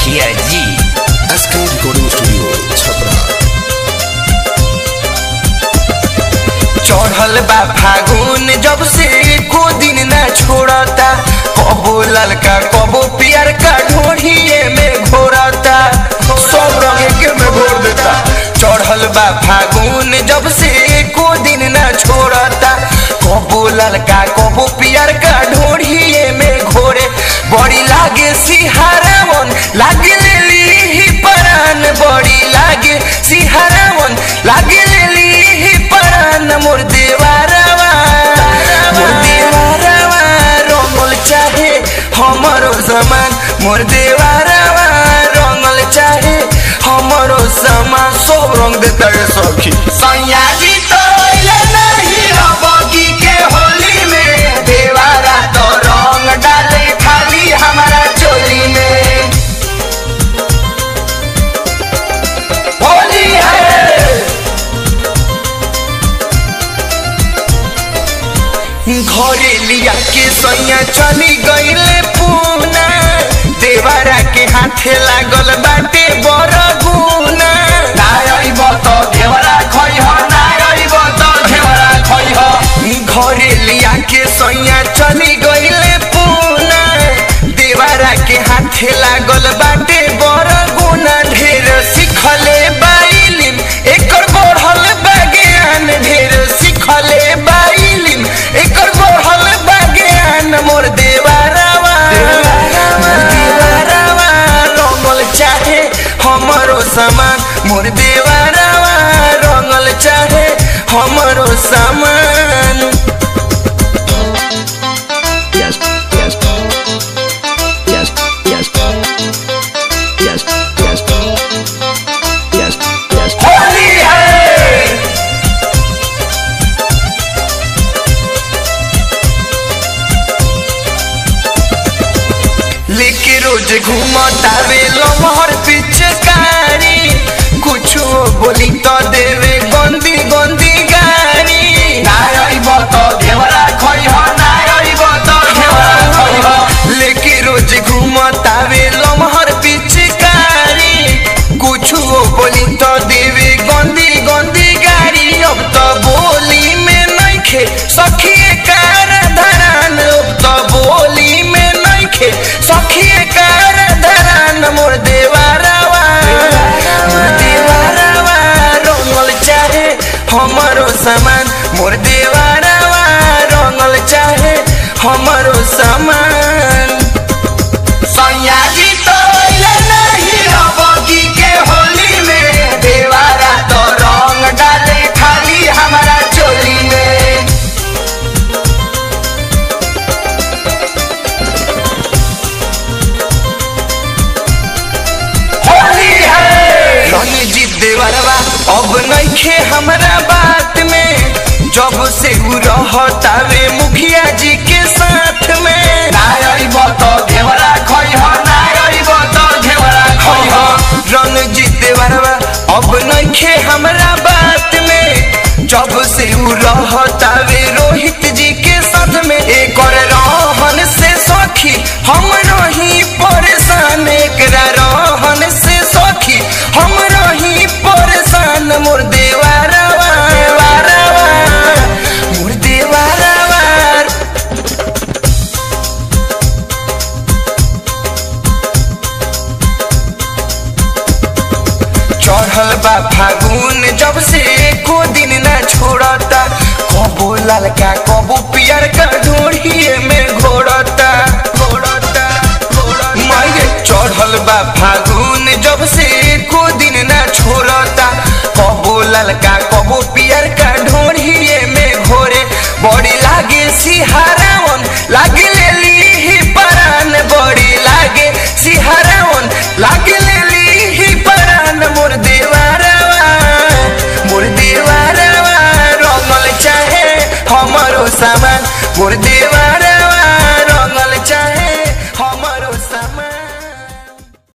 मुखिया जी SK recording studio Chhapra चढ़ल बा फागुन जब से को दिन ना छोड़ता कबो ललका कबो पियर का ढोढ़िए में घोरता सब रंग के में घोर देता चढ़ल बा फागुन जब से को दिन ना छोड़ता कबो ललका कबो पियर का ढोढ़िए में घोरे बड़ी लागे सिहारावन लागे लेली ही परान बड़ी लागे सिहारावन लागे लेली ही परान मोर देवारवा मोर देवारवा रंगल चाहे हमरो समान मोर देवारवा रंगल चाहे हमरो समान सब रंग देता है सखी सैया जी तो अइले नहीं रबगी के होली में देवारा तो रंग डाले खाली हमारा चोली में होली है घरे लिया के सैया चली गईले पूना देवारा के हाथे लागल बाटे बड़ गुना नायब तो देवरा खइह नायब तो देवरा खइह घरे लिया के सैया चली गईले पूना देवारा के हाथे लागल बाटे बड़ गुना ढेर सिखले बाइलिम एकर बढ़ल बाज्ञान ढेर सिखले बाइलिम एकर बढ़ल बाज्ञान मोर देवारावा मोर देवारावा रंगल चाहे हमरो सामान मोर देवारावा रंगल चाहे हमरो सामान Yes, yes. Yes, yes. Yes, yes. Yes, yes. Holi है लेके रोज घूमतावे लमहर पिचकारी कुछो बोली तो देवे गंदी गंदी गारी नायब तो देवरा खइह नायब तो देवरा खइह लेके रोज घूमतावे लमहर पिचकारी कुछो बोली तो देवे गंदी गंदी गारी अब तो बोली में नइखे सखिए कार धरान अब तो बोली में नइखे सखिए कार धरान मोर देवारावा मोर देवारावा रंगल चाहे हमरो सामान मोर देवारावा रंगल चाहे हमरो सामान सैया जी तो अइले नहीं रबगी के होली में देवारा तो रंग डाले खाली हमारा चोली में होली है रणजीत देवरवा अब नइखे हमरा बात में जब से उ रहतावे मुखिया जी के साथ में नायब तो घेवरा खइह नायब तो घेवरा खइह रणजीत देवरवा अब नइखे हमरा बात में जब से उ रहतावे रोहित जी के साथ में एकर रहन से सखी हम रही परेशान एकरा रहन से सखी हम रही परेशान मोर देवारवा देवारवा मोर देवारवा चढ़ल बा फागुन जब से एको दिन ना छोड़ता कबो ललका कबो पियर का ढोढ़िए में घोड़ता घोड़ता माये चढ़ल बा फागुन जब से एको दिन ना छोड़ता कबो ललका कबो पियर का ढोढ़िए में घोरे बड़ी लागे सिहारावन लागे लेली ही परान बड़ी लागे सिहारावन लागे लेली ही परान मोर देवारवा मोर देवारवा रंगल चाहे हमरो सामान मोर देवा